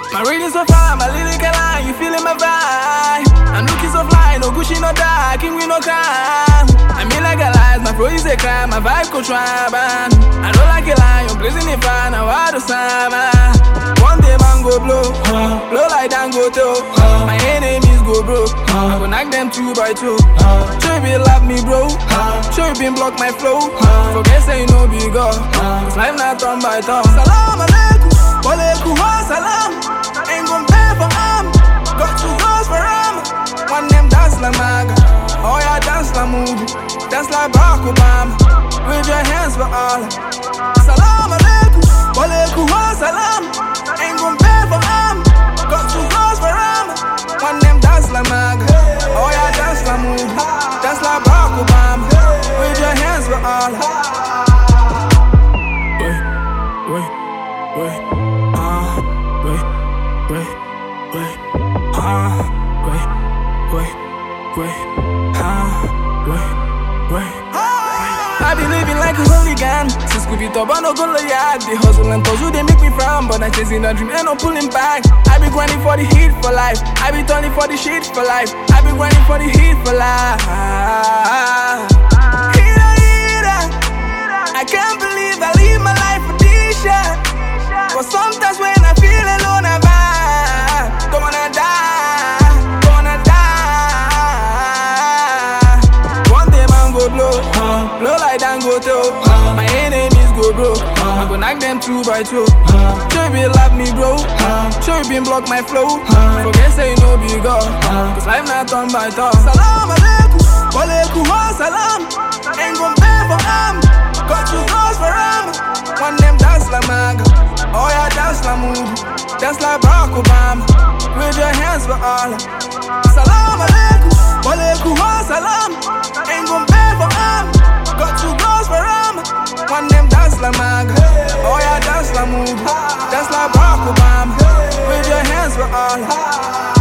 My reading so fine, my lyrical line, you feeling my vibe. I'm looking so fly, no Gucci, no dark, king we no crime. I mean like a lie, my flow is a crime, my vibe go try, man. I don't like a lie, I'm blazing it fine, now I do summer. One day man go blow, blow like Dangote. My enemies go broke, I go knock them two by two. Sure you been love me, bro. Sure you been block my flow. Forget say you know big up, cause life not turn by turn. Salam alaikum, walaikum salam. Ain't gon' pay for arm, got two girls for arm. One them dance like maga, oh yeah dance like movie, dance like Barack Obama. Wave your hands for Allah. Salam alaikum, walaikum salam. Ain't gon' pay for arm, got two girls for arm. One them dance like maga, oh yeah dance like movie, dance like Barack Obama. Wave your hands for Allah. Wait, wait, wait, ah, wait, wait, wait, ah, wait, wait, wait, ah, wait, wait. I be living like a hooligan Since Scooby Top, I no go yard The hustle and puzzle, they make me frown But I'm chasing a dream and I'm pulling back I be grinding for the heat for life I be turning for the shit for life I be grinding for the heat for life Heater, heater I can't believe I live my life for this shit But sometimes when I feel alone, I vibe Don't wanna die, don't wanna die One day man go blow, blow like Dangote My enemies go broke, I go knock them two by two Sure you been love me bro, sure you been block my flow Forget say you know big up, cause life not turn by turn Salam alaikum, walaikum salam Ain't gon' pay for arm, got two girls for arm One them dance like maga, oh yeah dance like movie Dance like Barack Obama, wave your hands for Allah Salam alaikum, walaikum salam Ain't gon' pay for arm, got two girls for arm One them dance like maga, oh yeah dance like movie Dance like Barack Obama, wave your hands for Allah